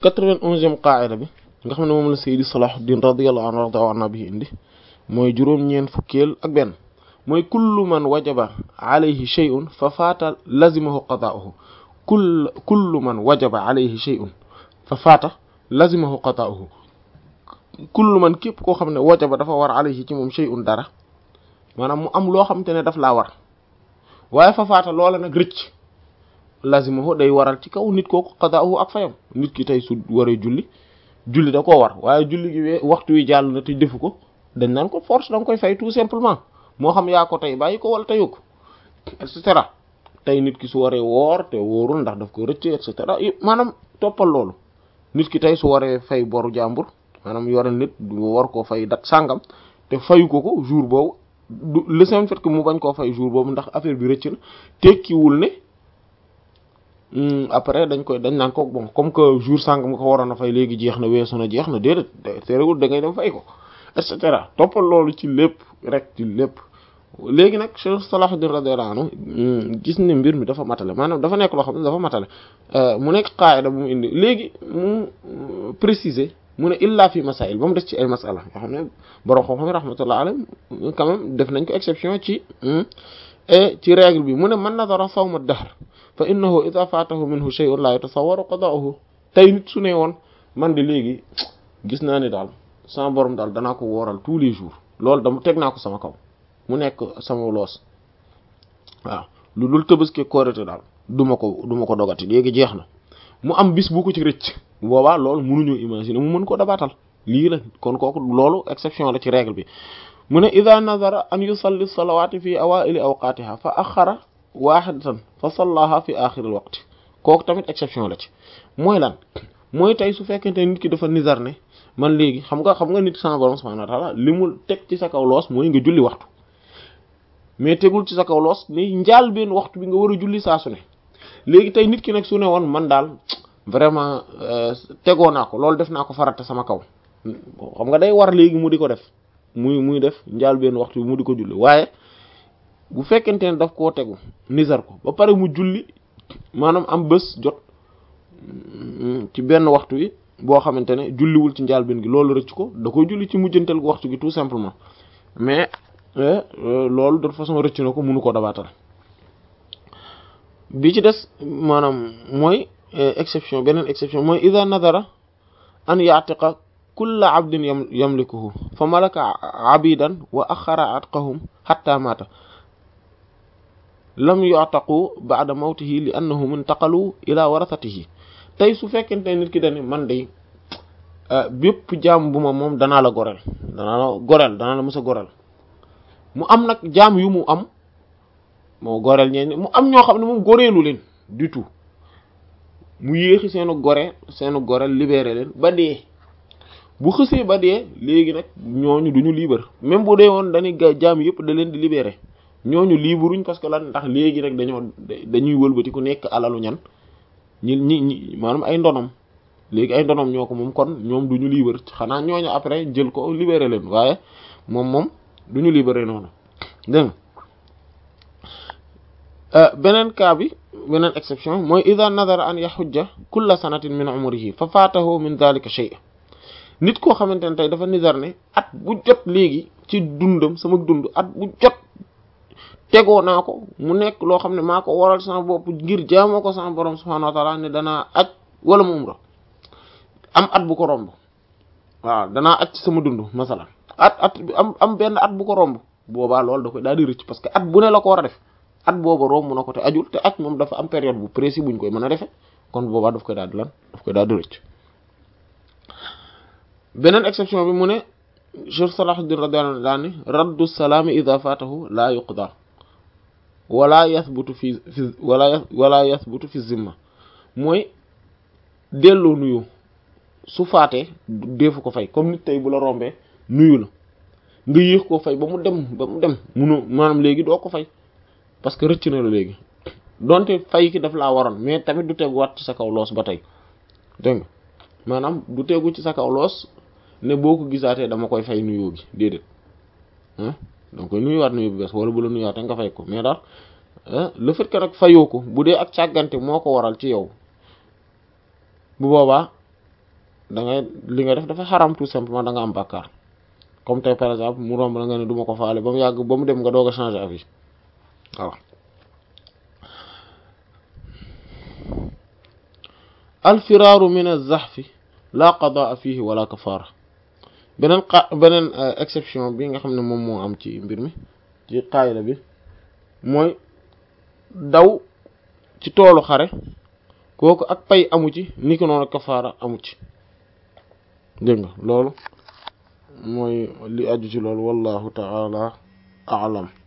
quatre-vingt-onzième qaa'ida bi nga xam ne moom la Seydi Salahuddin radiyallahu anhu warda anna bi indi mooy juróom-ñeent fukkeel ak benn mooy kullu man wajaba alayhi shay'un fa faata lazimahu qadaa'uhu kull kullu man wajaba alayhi shay'un fa faata lazimahu qadaa'uhu kullu man képp koo xam ne wajaba dafa war alayhi ci moom shay'un dara maanaam mu am loo xamante ne daf laa war waaye fa faata loola nag rëcc lazimahu day waral ci kaw nit kooku qadaa'uhu ak fayam nit ki tey su waree julli julli da koo war waaye julli gi we waxtu wi jàll na te defu ko dañ naan ko force da nga koy fay tout simplement moo xam yaa ko tey bàyyi ko wala teyu ko et cetera tey nit ki su waree woor te wóorul ndax daf ko rëcc et cetera maanaam toppal loolu nit ki tey su waree fay boru jàmbur maanaam yore nit du war koo fay dat sàngam te fayu ko ko jour boobu du le simple fait que mu bañ koo fay jour boobu ndax affaire bi rëcc na tekkiwul ne après dañ koy dañ naan ko bon comme que jour sàngam nga ko waroon a fay léegi jeex na weesu na jeex na déedéet terewul da ngay dem fay ko et cetera toppal loolu ci lépp rek ci lépp léegi nag Cheikh Salahuddin radiyallahu anhu gis ne mbir mi dafa matale maanaam dafa nekk loo xam ne dafa matale mu nekk qaayida bu mu indi léegi mu préciser mu ne illa fi masail ba mu des ci ay masala yoo xam ne borom xam-xam rahmatullah alayhi quand même def nañ ko exception ci et ci règle bi mu ne man nadara sawma dahr fa innahu idha fatahu minhu shay'un la yatasawwaru qada'uhu tey nit su ne woon man de léegi gis naa ni daal sama borom daal danaa ko wooral tous les jours loolu dama teg naa ko sama kaw mu nekk sama loos waaw lu dul Tabaski Korité daal duma ko duma ko dogati léegi jeex na mu am bis bu ko ci rëcc boobaa loolu mënuñu imaginer mu mën ko dabaatal lii la kon kooku loolu exception la ci règle bi mu ne ida nazara an yusalli salawati fi awaili awqatiha fa axara wahidatan fa sallaha fi axiril waqti kooku tamit exception la ci mooy lan mooy tey su fekkente nit ki dafa nizar ne man léegi xam nga xam nga nit sama borom subhanahu wa ta'ala li mu teg ci sa kaw loos mooy nga julli waxtu mais tegul ci sa kaw loos ni njaal benn waxtu bi nga war a julli saa su ne léegi tey nit ki nag su ne woon man daal vraiment tegoo naa ko loolu def naa ko farata sama kaw xam nga day war léegi mu di ko def muy muy def njaal benn waxtu bi mu di ko julli waaye bu fekkente ne daf koo tegu nizar ko ba pare mu julli maanaam am bés jot ci benn waxtu wi boo xamante ne julliwul ci njaal benn gi loolu rëcc ko da koy julli ci mujjantal gu waxtu gi tout simplement mais loolu de toute façon rëcc na ko mënu ko dabaatal bi ci des maanaam mooy exception beneen exception mooy ida nadara an ya'tiqa kulla abdin yamlikuhu fa malaka abidan wa axara atqahum hatta mata lam yu'taqu ba'da mawtihi li annahum intaqalu ila warathatihi tey su fekkente nit ki dane man de bépp jaam bu ma moom danaa la goreel danaa la goreel danaa la mës a goreel mu am nag jaam yu mu am moo goreel ñeen mu am ñoo xam ne moom goreelu leen du tout mu yéexi seenu gore seenu goreel libéré leen ba dee bu xësee ba dee léegi nag ñooñu duñu libre même bu dee woon dañuy jaam yëpp da leen di libéré ñooñu libruñ parce que lan ndax léegi rek dañoo dañuy wëlbati ku nekk alalu ñan ñi ñi ñi maanaam ay ndonom léegi ay ndonom ñoo ko moom kon ñoom duñu libre xanaa ñooñu après jël ko libéré leen waaye moom moom duñu libéré noonu dégg beneen cas bi beneen exception mooy ida nadara an yaxujja kulla sanatin min umrihi fa faatahu min dhalika shay nit koo xamante ne tey dafa nizar ne at bu jot léegi ci dundam sama dund at bu jot tegoo naa ko mu nekk loo xam ne maa ko waral sama bopp ngir jaamoo ko sama borom subhanahu wa ta'ala ne danaa aj wala mu umra am at bu ko romb waaw danaa aj ci sama dund masalan at at am am benn at bu ko romb boobaa loolu da koy daal di rëcc parce que at bu ne la ko war a def at booba romb na ko te ajul te aj moom dafa am période bu précis buñ koy mën a defee kon boobaa daf koy daal di lan daf koy daal di rëcc beneen exception bi mu ne Cheikh Salahuddin radiyallahu anhu raddu salaami idha fatahu la yuqda wala yathbutu fi fi wala wala yathbutu fi zimma mooy delloo nuyu su faatee deefu ko fay comme nit tey bu la rombee nuyu la nga yéex koo fay ba mu dem ba mu dem munu maanaam léegi doo ko fay parce que rëcc na la léegi donte fay ki daf laa waroon mais tamit du teguwaat ci sa kaw loos ba tey dégg nga maanaam du tegu ci sa kaw loos ne boo ko gisaatee dama koy fay nuyoo gi déedéet ah donc koy nuyuwaat nuyu bu bees wala bu la nuyuwaatee nga fay ko mais daal le fait que nag fayoo ko bu dee ak càggante moo ko waral ci yow bu boobaa da ngay li nga def dafa xaram tout simplement da nga am bàkkaar comme tey par exemple mu romb la nga ne du ma ko faale ba mu yàgg ba mu dem nga doog a changer avis voilà alfiraaru min az-zahfi la qadaa fihi wala kafaara beneen xa beneen exception bi nga xam ne moom moo am ci mbir mi ci qaayida bi mooy daw ci toolu xare kooku ak pay amu ci ni ko noonu kafaara amu ci dégg nga loolu mooy li aju ci loolu wallahu ta'ala a'lam